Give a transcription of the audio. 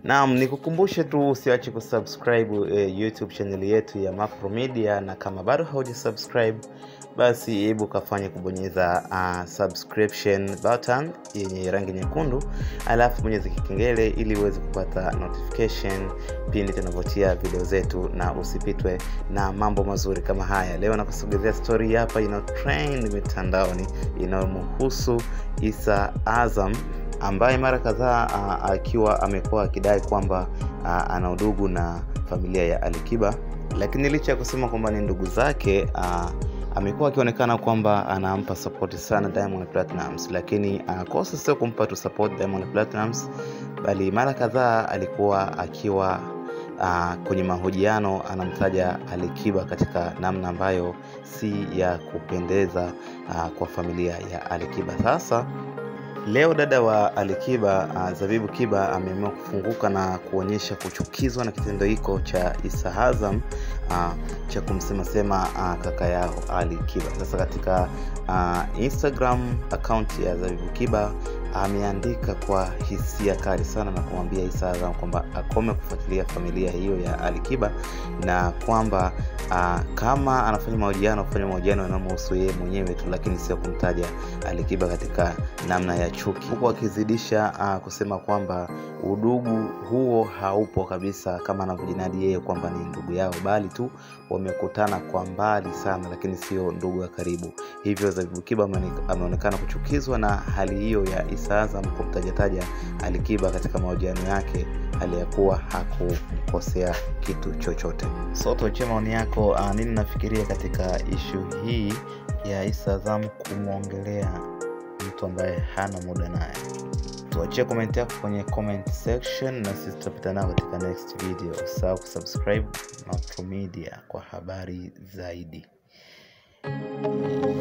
Naam, nikukumbushe tu usiache kusubscribe eh, YouTube channel yetu ya Mapro Media, na kama bado haujasubscribe basi hebu kafanye kubonyeza uh, subscription button yenye rangi nyekundu, alafu bonyeza kikengele ili uweze kupata notification pindi tunavyotia video zetu na usipitwe na mambo mazuri kama haya. Leo nakusogezea story hapa ina trend mitandaoni inayomhusu Issa Azam ambaye mara kadhaa uh, akiwa amekuwa akidai kwamba uh, ana udugu na familia ya Alikiba, lakini licha ya kusema kwamba ni ndugu zake uh, amekuwa akionekana kwamba anampa support sana Diamond Platnumz, lakini anakosa sio kumpa tu support Diamond Platnumz, bali mara kadhaa alikuwa akiwa uh, kwenye mahojiano anamtaja Alikiba katika namna ambayo si ya kupendeza uh, kwa familia ya Alikiba. Sasa Leo dada wa Alikiba uh, Zabibu Kiba ameamua kufunguka na kuonyesha kuchukizwa na kitendo hiko cha Issa Azam uh, cha kumsemasema uh, kaka yao Ali Kiba. Sasa katika uh, Instagram account ya Zabibu Kiba ameandika kwa hisia kali sana na kumwambia Issa Azam kwamba akome kufuatilia familia hiyo ya Alikiba na kwamba uh, kama anafanya mahojiano afanye mahojiano yanayomhusu yeye mwenyewe tu, lakini sio kumtaja Alikiba katika namna ya chuki, huku akizidisha uh, kusema kwamba udugu huo haupo kabisa kama anavyojinadi yeye kwamba ni ndugu yao, bali tu wamekutana kwa mbali sana, lakini sio ndugu ya karibu. Hivyo Zabibu Kiba ameonekana kuchukizwa na hali hiyo ya Issa Azam kumtajataja Alikiba katika mahojiano yake hali ya kuwa hakumkosea kitu chochote. So tuachie maoni yako, uh, nini nafikiria katika ishu hii ya Issa Azam kumwongelea mtu ambaye hana muda naye. Tuachie komenti yako kwenye comment section, na sisi tutapita nao katika next video. Usahau kusubscribe Mapro Media kwa habari zaidi.